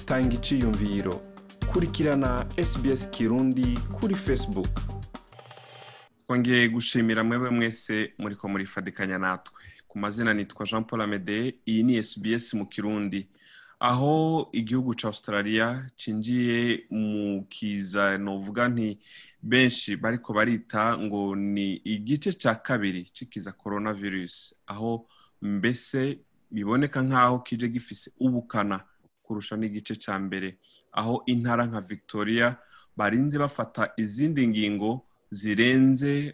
tanga iciyumviro kurikirana sbs kirundi kuri facebook twongeye gushimira mwebwe mwese muriko murifadikanya natwe ku mazina nitwa jean paul amede iyi ni sbs mu kirundi aho igihugu ca australia cinjiye mu kiza novuga nti benshi bariko barita ngo ni igice ca kabiri c'ikiza coronavirus aho mbese biboneka nk'aho kije gifise ubukana kurusha n'igice ca mbere aho intara nka victoria barinze bafata izindi ngingo zirenze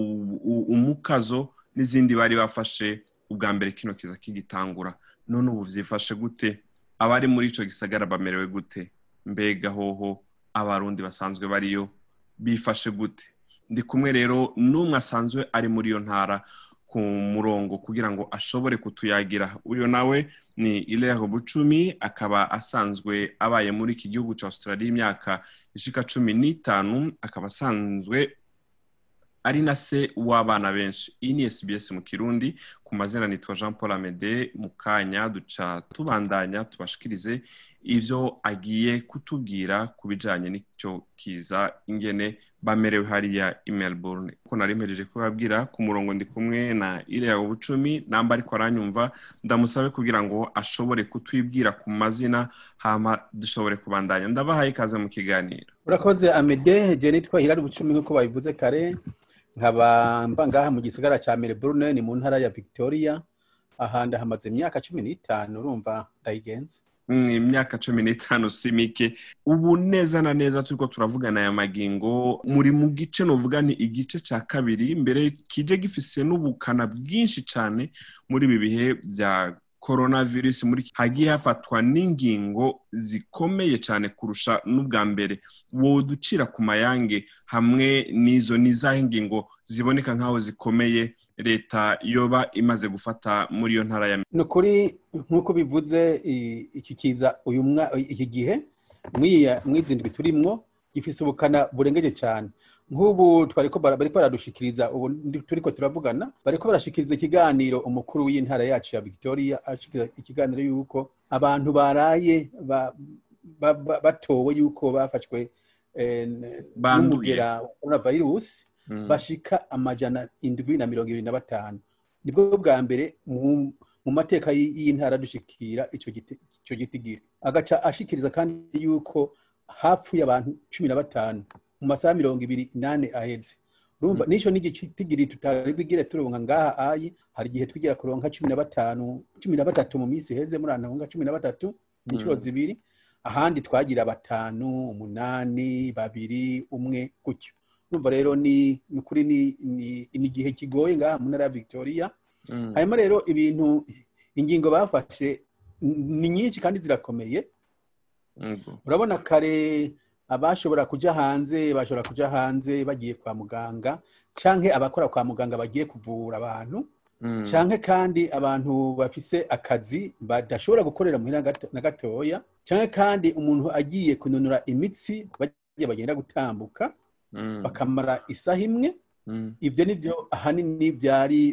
umukazo n'izindi bari bafashe ubwa mbere kino kiza kigitangura none ubu vyifashe gute abari muri ico gisagara bamerewe gute mbega hoho abarundi basanzwe bariyo bifashe gute ndi kumwe rero n'umwe asanzwe ari muri iyo ntara ku murongo kugira ngo ashobore kutuyagira uyo nawe ni Ilere Bucumi akaba asanzwe abaye muri iki gihugu ca Australia imyaka ishika cumi n'itanu akaba asanzwe ari na se w'abana benshi iyi ni SBS mu kirundi ku mazina nitwa Jean Paul Amede mu kanya duca tubandanya tubashikirize ivyo agiye kutubwira ku bijanye n'ico kiza ingene bamerewe hariya i Melbourne ko nari mpejeje kubabwira ku murongo ndi kumwe na Ilea Bucumi namba ariko aranyumva ndamusabe kugira ngo ashobore kutwibwira ku mazina hama dushobore kubandanya ndabahaye ikaze mu kiganiro urakoze Amede je nitwa Hilary Bucumi nk'uko babivuze kare nkaba mba ngaha mu gisagara ca Melbourne ni mu ntara ya Victoria ahandi hamaze imyaka cumi n'itanu urumva ndayigenza imyaka cumi n'itanu si mike ubu neza na neza turiko turavugana aya magingo muri mu gice novuga ni igice ca kabiri mbere kije gifise n'ubukana bwinshi cane muri ibi bihe vya coronavirus muri hagiye hafatwa n'ingingo zikomeye cyane kurusha n'ubwa mbere woducira ku mayange hamwe n'izo n'izaho ingingo ziboneka nk'aho zikomeye leta yoba imaze gufata muri iyo ntara ya ni ukuri nk'uko bivuze iki kiza uyu iki gihe mw'izi ndwi turimwo gifise ubukana burengeje cyane nk'ubu twariko bariko baradushikiriza ubu turiko turavugana bariko barashikiriza ikiganiro umukuru w'intara yacu ya Victoria ashikiriza ikiganiro yuko abantu baraye batowe yuko bafashwe n'umugera wa coronavirus bashika amajana indwi na mirongo ibiri na batanu nibwo bwa mbere mu mateka y'intara dushikira ico gitigiri agaca ashikiriza kandi yuko hapfuye abantu cumi na batanu mu masaha mirongo ibiri inane aheze urumva nico n'igitigiri tutari bwigire turonka ngaha ayi hari igihe twigira kuronka cumi na batanu cumi na batatu mu minsi iheze muri anahunga cumi na batatu inshuro zibiri ahandi twagira batanu umunani babiri umwe gutyo urumva rero ni ukuri ni igihe kigoye ngaha mu ntara ya victoria hanyuma rero ibintu ingingo bafashe ni nyinshi kandi zirakomeye urabona kare abashobora kuja hanze bashobora kuja hanze bagiye kwa muganga canke abakora kwa muganga bagiye kuvura abantu canke kandi abantu bafise akazi badashobora gukorera muhira na gatoya canke kandi umuntu agiye kunonora imitsi bagiye bagenda gutambuka bakamara isaha imwe ibyo nibyo ahanini byari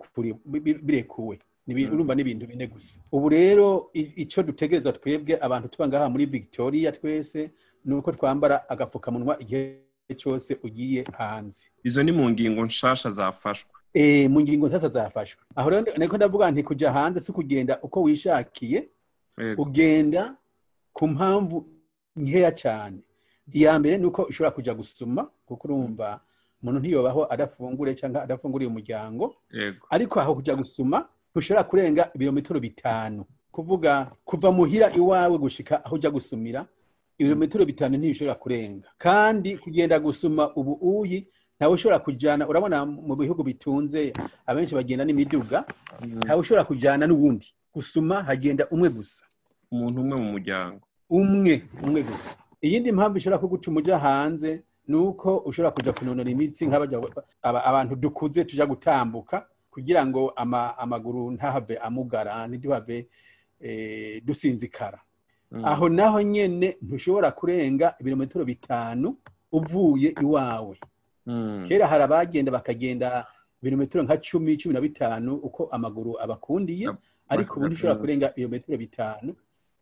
birekuwe urumva n'ibintu bine gusa ubu rero icyo dutegereza twebwe abantu tuba ngaha muri victoria twese ni uko twambara agapfukamunwa igihe cyose ugiye hanze izo ni mu ngingo nshasha zafashwe eh mu ngingo nshasha zafashwe aho rero niko ndavuga nti kujya hanze si kugenda uko wishakiye ugenda ku mpamvu nkeya cyane iya mbere ni uko ushobora kujya gusuma kuko urumva umuntu ntiyobaho adafungure cyangwa adafunguriye umuryango ariko aho kujya gusuma ntushobora kurenga ibirometero bitanu kuvuga kuva muhira iwawe gushika aho ujya gusumira ibirometero bitanu ntibishobora kurenga kandi kugenda gusuma ubu uyi ntawe ushobora kujyana urabona mu bihugu bitunze abenshi bagenda n'imiduga ntawe ushobora kujyana n'uwundi gusuma hagenda umwe gusa umuntu umwe mu muryango umwe umwe gusa iyindi mpamvu ishobora kugutuma ujya hanze ni uko ushobora kujya kunonora imitsi abantu dukuze tujya gutambuka kugira ngo amaguru ntahave amugara ntiduhave dusinzikara aho naho nyine ntushobora kurenga ibirometero bitanu uvuye iwawe kera hari abagenda bakagenda ibirometero nka cumi cumi na bitanu uko amaguru abakundiye ariko ubu ntushobora kurenga ibirometero bitanu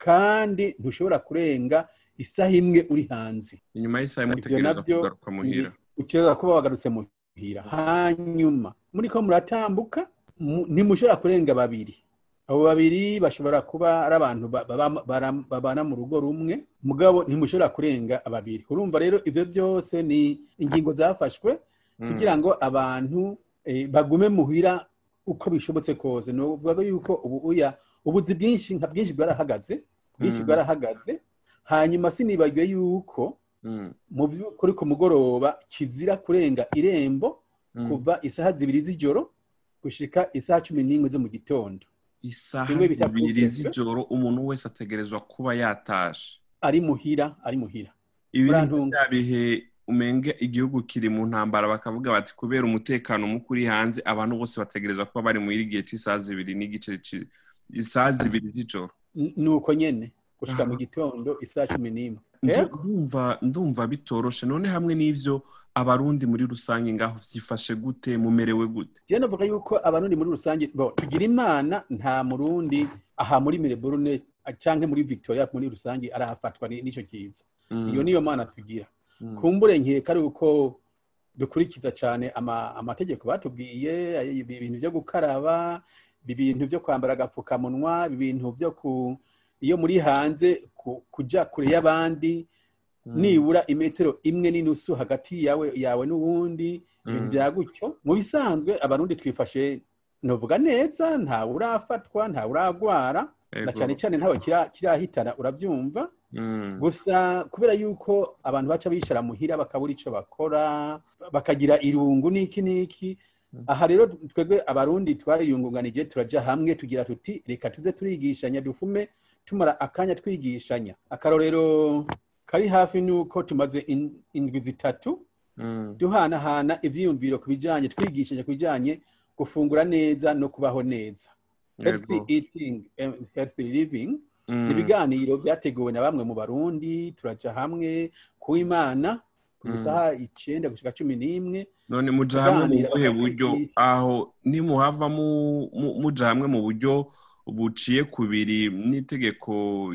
kandi ntushobora kurenga isaha imwe uri hanze inyuma y'isaha imwe Ivyo utegereza navyo kugaruka muhira utegereza kuba wagarutse muhira hanyuma muri ko muratambuka mu- ntimushobora kurenga babiri abo babiri bashobora kuba ari abantu ba- baba- bara- babana mu rugo rumwe mugabo ntimushobora kurenga babiri urumva rero ivyo byose ni ingingo zafashwe kugira ngo abantu eh, bagume muhira uko bishobotse kose ni ukuvuga yuko ubu uya ubuzi bwinshi nka bwinshi bwarahagaze bwinshi Mm. bwarahagaze hanyuma sinibagiwe yuko Mm, mu by'ukuri ku mugoroba kizira kurenga irembo mm. kuva isaha zibiri z'ijoro gushika isaha cumi n'imwe zo mu gitondo isaha Bimwe bita zibiri couvre-feu. z'ijoro umuntu wese ategerezwa kuba yatashe ari muhira ari muhira ibi ni Urantunga. bya bihe umenge igihugu kiri mu ntambara bakavuga bati kubera umutekano muke uri hanze abantu bose bategerezwa kuba bari muri igihe cy'isaha zibiri n'igice ci- isaha zibiri z'ijoro N- ni uko nyene gushika Aha. mu gitondo isaha cumi n'imwe Ndu- Yego. ndumva ndumva bitoroshe none hamwe n'ivyo abarundi muri rusange ngaho vyifashe gute mumerewe gute jewe navuga yuko abarundi muri rusange bo tugira imana nta murundi aha muri mireburune canke muri victoria muri rusange arahafatwa ni- n'ico kiza Mm, iyo niyo mana tugira mm, kumbure nkeka ari uko dukurikiza cyane ama- amategeko batubwiye ay- ibi bintu byo gukaraba ibi bintu byo kwambara agapfukamunwa ibi bintu byo ku iyo muri hanze ku- kuja kure y'abandi mm, nibura imetero imwe n'inusu hagati yawe yawe n'uwundi ibintu Mm. bya gutyo mu bisanzwe abarundi twifashe novuga neza ntawe urafatwa ntawe uragwara na ego. cyane cyane ntawe kira- kirahitana urabyumva Mm, gusa kubera yuko abantu baca bicara muhira bakabura icyo bakora bakagira irungu n'iki n'iki aha rero twebwe abarundi twariyungunganije turaja hamwe tugira tuti reka tuze turigishanya dufume tumara akanya twigishanya akarorero kari hafi nuko tumaze in- indwi zitatu mm, duhanahana ivyiyumviro ku bijanye twigishanya ku bijanye gufungura neza no kubaho neza healthy ego. eating and healthy living Mm, ni ibiganiro byateguwe na bamwe mu barundi turaja hamwe ku imana ku Mm. isaha icenda gushika cumi n'imwe none muja hamwe mu kuganira buhe bakwigisha. buryo aho nimuhava mu- mu- muja hamwe mu buryo buciye kubiri n'itegeko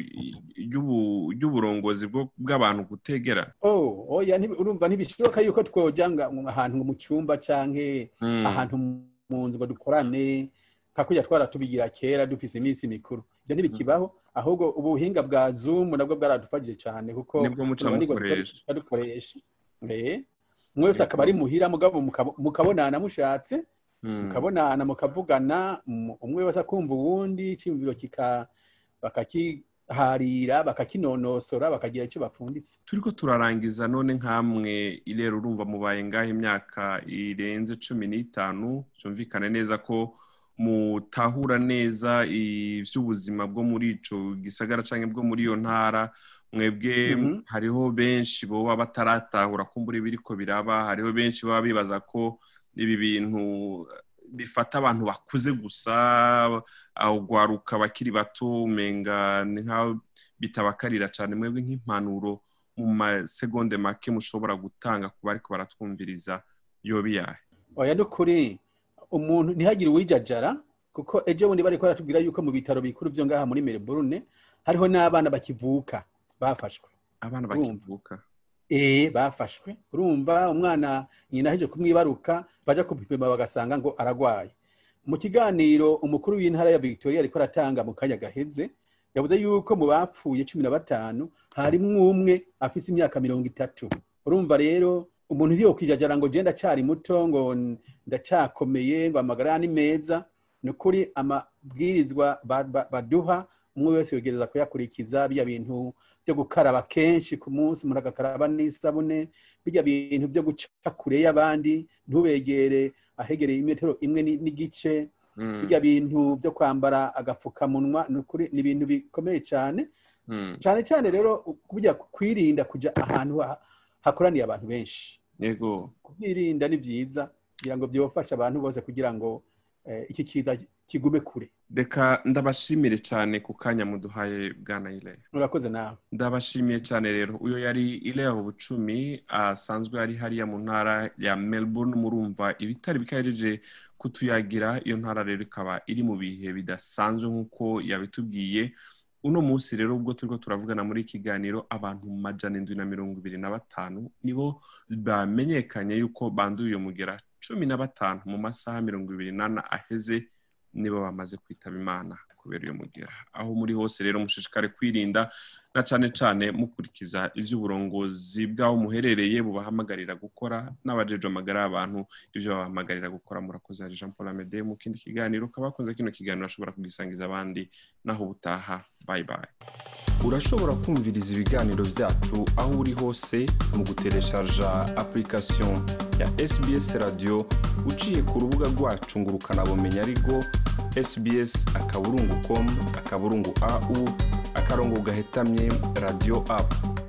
ry'ubu- ry'uburongozi bwo- bw'abantu gutegera oh oya ntibi- urumva ntibishoboka yuko twoja nga- ahantu ngo mu cyumba canke Mm, ahantu mu nzu ngo dukorane nka kurya twaratubigira kera dufise iminsi mikuru ibyo ntibikibaho ahubwo ubuhinga bwa zoom nabwo bwaradufashije cyane kuko Nibwo muca urumva nibwo mukoresha. dukoresha- dukoresha Eh, umwe wese akaba ari muhira mugabo mukabo- mukabonana mushatse mm. mukabonana mukavugana um- umwe wese akumva uwundi icyiyumviro kika bakakiharira bakakinonosora bakagira icyo bapfunditse turiko turarangiza none nk'amwe irero urumva mubaye ngaho imyaka irenze cumi n'itanu byumvikane neza ko mutahura neza ivy'ubuzima bwo muri ico gisagara canke bwo muri iyo ntara mwebwe Mhm. hariho benshi boba bataratahura kumbura ibiriko biraba hariho benshi baba bibaza ko ibi bintu bifata abantu bakuze gusa ahugwaruka bakiri bato umenga ni nkaho bitabakarira cyane mwebwe nk'impanuro mu masegonde make mushobora gutanga ku bariko baratwumviriza yoba iyahe oya n'ukuri umuntu ntihagire uwijajara kuko ejo bundi bariko baratubwira yuko mu bitaro bikuru vyo ngaha muri Melbourne hariho n'abana bakivuka bafashwe abana Urumva. bakivuka eh bafashwe urumva umwana nyina aheje kumwibaruka baja kupima bagasanga ngo aragwaye mu kiganiro umukuru w'intara ya Victoria ariko aratanga mu kanya gaheze yavuze yuko mu bapfuye cumi na batanu harimwo umwe afise imyaka mirongo itatu urumva rero umuntu ntiyo kwijajara ngo je ndacyari muto ngo ndacyakomeye ngo amagara ni meza ni ukuri amabwirizwa ba- ba- baduha umwe wese yogereza kuyakurikiza bijya bintu byo gukaraba kenshi ku munsi umuntu agakaraba n'isabune bijya bintu byo guca kure y'abandi ntubegere ahegereye imetero imwe ni- n'igice Mm, bijya bintu byo kwambara agapfukamunwa ni ukuri ni ibintu bikomeye cyane mm, cyane cyane rero kujya kwirinda kujya ahantu ha- hakoraniye abantu benshi yego kubyirinda ni byiza kugira ngo byofashe abantu bose kugira ngo eh, iki kiza kigume kure reka ndabashimire cyane ku kanya muduhaye bwana ile murakoze nawe ndabashimiye cyane rero uyo yari ileho bucumi asanzwe ari hariya mu ntara ya melbourne murumva ibitari bikahejeje kutuyagira iyo ntara rero ikaba iri mu bihe bidasanzwe nk'uko yabitubwiye uno munsi rero ubwo turiko turavugana muri ikiganiro abantu majana indwi na mirongo ibiri na batanu nibo bamenyekanye yuko banduye uyo mugera cumi na batanu mu masaha mirongo ibiri n'ane aheze nibo bamaze kwitaba imana kubera uyo mugera aho muri hose rero mushishikare kwirinda na cane cane mukurikiza ivy'uburongozi bw'aho muherereye bubahamagarira gukora n'abajejwe amagara y'abantu ivyo babahamagarira gukora murakoze hari jean paul amede mu kindi kiganiro ukaba wakunze kino kiganiro ashobora kugisangiza abandi naho ubutaha bye bye urashobora kumviriza ibiganiro byacu aho uri hose mu gutereshaja application ya sbs radio uciye ku rubuga rwacu ngo ukanabumenya ariko sbs akaburungu com akaburungu au akarongo gahetamye radio app